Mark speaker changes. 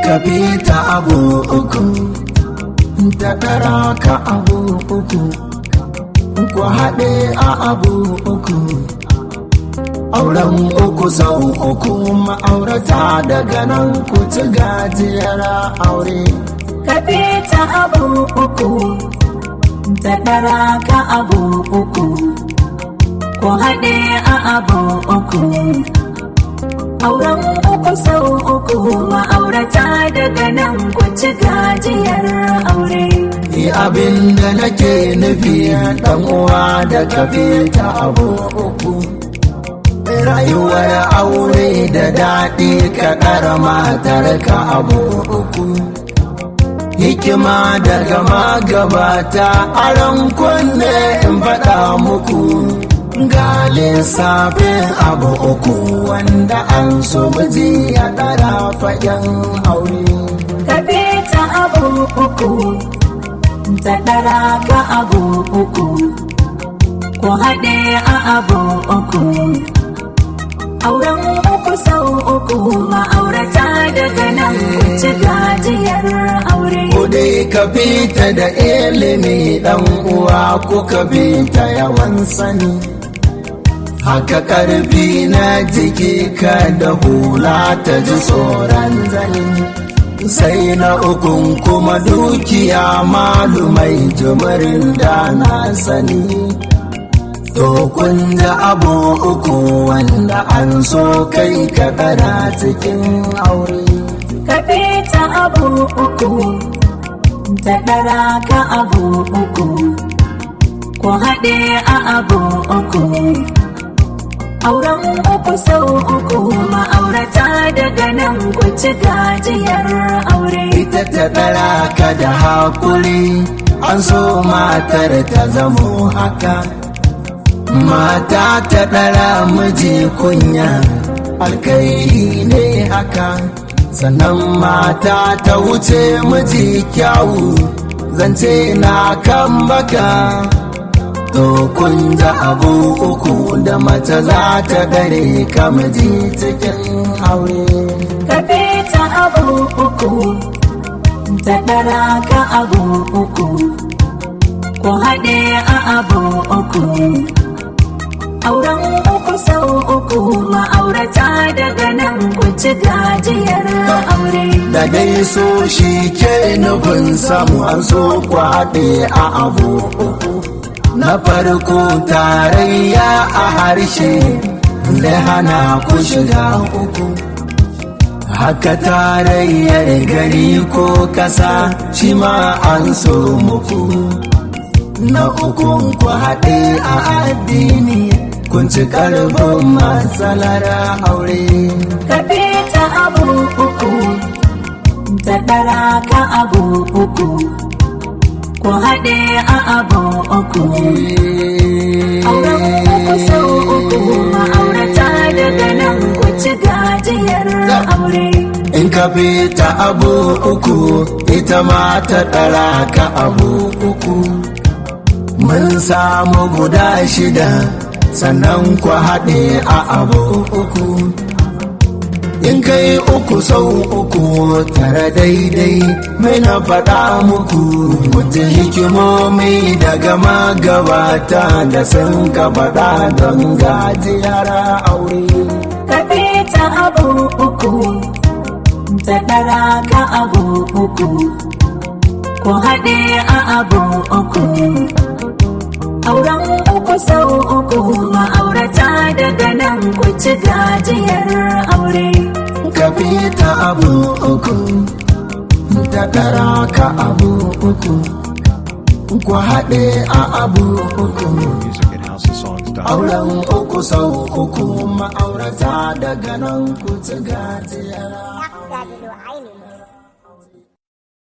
Speaker 1: ka bi ta abu uku ta ɗara ka abu uku ku haɗe a abu uku auren uku sau uku ma'aurata daga nan ku ci gajiyar aure
Speaker 2: ka ta abu uku ta ɗara ka abu uku ku haɗe a abu uku auren uku sau uku ma'aurata daga nan ku ci gajiyar aure
Speaker 1: Ni abin da nake nufi dan uwa da ka bi ta abu uku rayuwar aure da daɗi ka ƙara matar ka abu uku hikima daga magabata aron kunne in faɗa muku ga lissafin abu uku wanda an so miji ya ɗara fagen aure
Speaker 2: ka ta abu uku ta ɗara ka abu uku ku haɗe a abu uku auren uku sau uku ma'aurata daga nan ku ci gajiyar aure
Speaker 1: Ko dai ka fita da ilimi dan uwa ko ka fita yawan sani haka karfi na jiki ka da hula ta ji tsoron zani sai na ukun kuma dukiya malumai jimirin da na sani to kun da abu uku wanda an so kai ka kara cikin aure
Speaker 2: ka ta abu uku ta ɗara ka abu uku ku haɗe a abu uku auren uku sau uku ma'aurata daga nan ku ci gajiyar aure
Speaker 1: ita ta ɗara ka da hakuri an so matar ta zamo haka mata ta ɗara miji kunya alkairi ne haka sannan mata ta wuce miji kyawu zance na kan baka to kun da abu uku da mace za ta dare ka miji cikin aure
Speaker 2: ka ta abu uku ta ɗara ka abu uku ku haɗe a abu uku auren uku sau uku ma'aurata daga nan ku ci gajiyar aure
Speaker 1: da dai so shi ke nufin samu an so kwaɗe a abu uku na farko tarayya a harshe zai hana ku shiga uku haka tarayyar gari ko kasa shi ma an so muku na ukun ku haɗe a addini kun ci ƙarfin matsalar aure
Speaker 2: ka ta abu uku ta ɗara ka abu uku ku haɗe a abu uku auren uku sau uku ma'aurata daga nan ku ci gajiyar aure
Speaker 1: in ka bi ta abu uku ita ma ta ɗara ka abu uku mun samu guda shida sannan ku haɗe a abu uku in kai uku sau uku tare daidai mai na faɗa muku kuji hikimomi daga magabata da sun ka faɗa don gajiyar aure
Speaker 2: ka ta abu uku ta ɗara ka abu uku ku haɗe a abu uku auren uku sau uku ma'aurata daga nan ku ci gajiyar aure
Speaker 1: ka bi ta abu uku ta ɗara ka abu uku ku haɗe a abu uku
Speaker 3: Music at houseofsongs.com.
Speaker 1: auren uku sau uku ma'aurata daga nan ku ci gajiyar